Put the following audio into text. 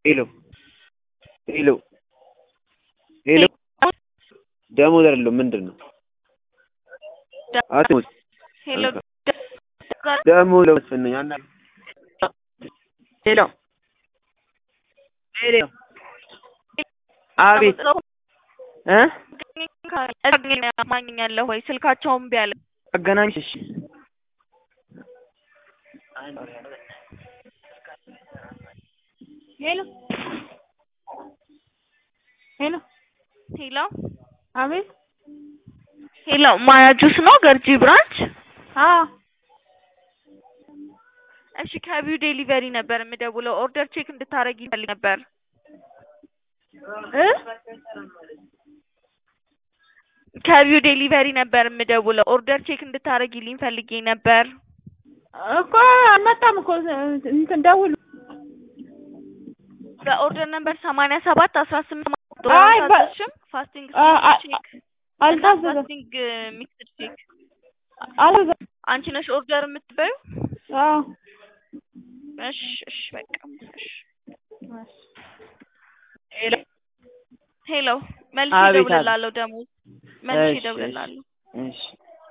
ሄሎ ሄሎ ሄሎ ደሞዝ አይደለም ምንድን ነው? አትሙት ሄሎ ደግሞ ለመስፈን አና ሄሎ ሄሎ አቤት እ ማግኛለሁ ወይ ስልካቸውን ቢያለ አገናኝሽ እሺ ሄሎ ሄሎ ሄሎ አቤት ሄሎ ማያ ጁስ ነው ገርጂ ብራንች አዎ እሺ ከቢው ዴሊቨሪ ነበር የምደውለው ኦርደር ቼክ እንድታረጊ ይፈልግ ነበር እ ከቢው ዴሊቨሪ ነበር የምደውለው ኦርደር ቼክ እንድታረጊልኝ ፈልጌ ነበር እኮ አልመጣም እኮ እንትን ደውሉ በኦርደር ነበር ሰማንያ ሰባት አስራ ስምንት አይ በ- አልታዘዝሽም ፋስቲንግ አ- አ- ቼክ እና አልታዘዘም ፋስቲንግ ሚክስድ ቼክ አልታዘዘም አንቺ ነሽ ኦርደር የምትበዩ አዎ እሺ እሺ በቃ እሺ ሄሎ ሄሎ መልሼ አቤት፣ አቤት። እደውልልሃለሁ ደግሞ መልሼ እሺ፣ እሺ። እደውልልሃለሁ እሺ